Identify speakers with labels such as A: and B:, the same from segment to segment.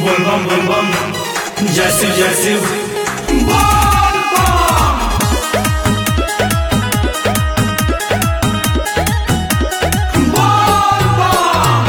A: बोल बम बोल बम जय शिव जय शिव बोल बम बोल बम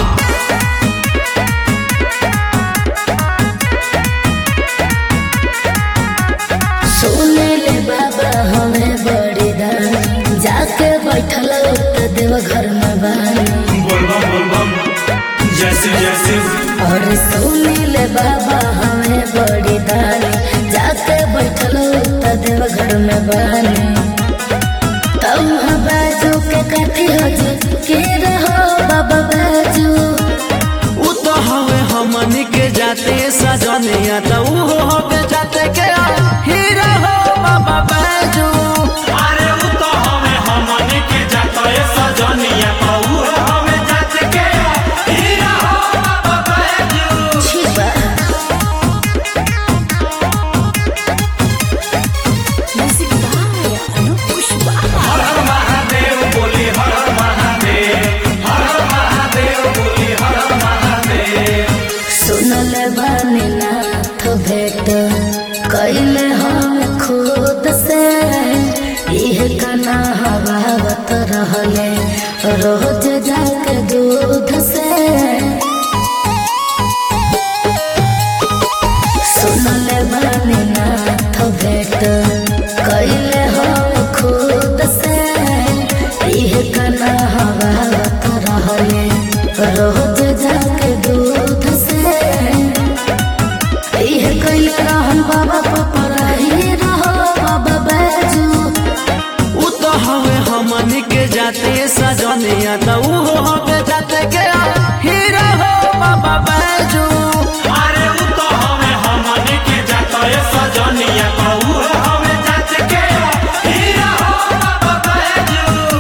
B: सुने ले बाबा हमें बड़ी दान जाके बैठल उठ देव घर में बान
A: बोल बम बोल बम जय शिव जय शिव
B: और सुने ले बाबा हमें बड़ी दान जाके बैठल उठ देव घर में बान तब बाजू के कथी हो जी के रहो बाबा बाजू
C: उ तो हवे हमनी के जाते सजनिया तो उ हो के जाते के हीरा हो बाबा बैजू
A: अरे उ तो हमें हमने के जाता है सजनिया कहू हमें जात के हीरा हो बाबा बैजू
B: छिबा म्यूजिक बाय अनु पुष्पा
A: हर हर महादेव बोली हर हर महादेव हर हर महादेव बोली हर हर महादेव
B: सुनल बानी नाथ भेट कैले हम खुद से इह कना हवावत रहले रोज जाके दूध से सुनल बानी नाथ भेट कैले हम खुद से इह कना हवावत रहले रोज जाके दूध से इह कैले रहन बाबा पपराही रहो बाबा बैजू
C: उ तो हवे हमनी के जाते सजनिया तो उ हो के जाते के हीरा हो बाबा बैजू
A: अरे उ तो हमें हमने के जाता है सजनिया कहू हमें जात के हीरा हो बाबा बैजू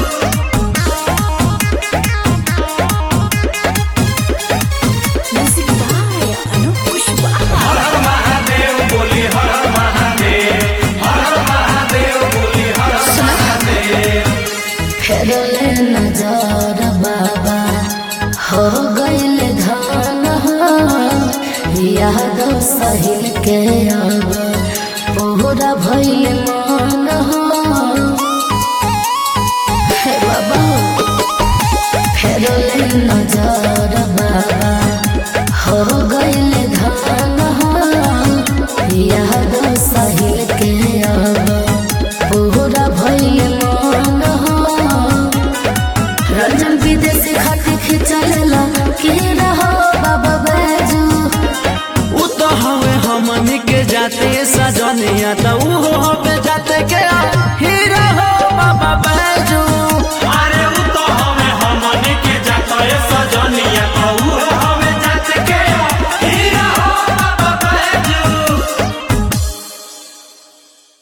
B: म्यूजिक बाय अनु पुष्पा
A: हर हर महादेव बोली हर हर महादेव हर हर महादेव बोली हर हर महादेव
B: फेरले नजर बाबा हो गईल धान हो याद सहिल के अब पूरा भइल मन हो हे बाबा फेरले नजर बाबा हो गईल धान हो याद सहिल के अब पूरा भइल मन हो रंजन विदेशी खाती खिंचल के रहो बाबा बैजू
C: उ तो हवे हमनी के जाते सजनिया तो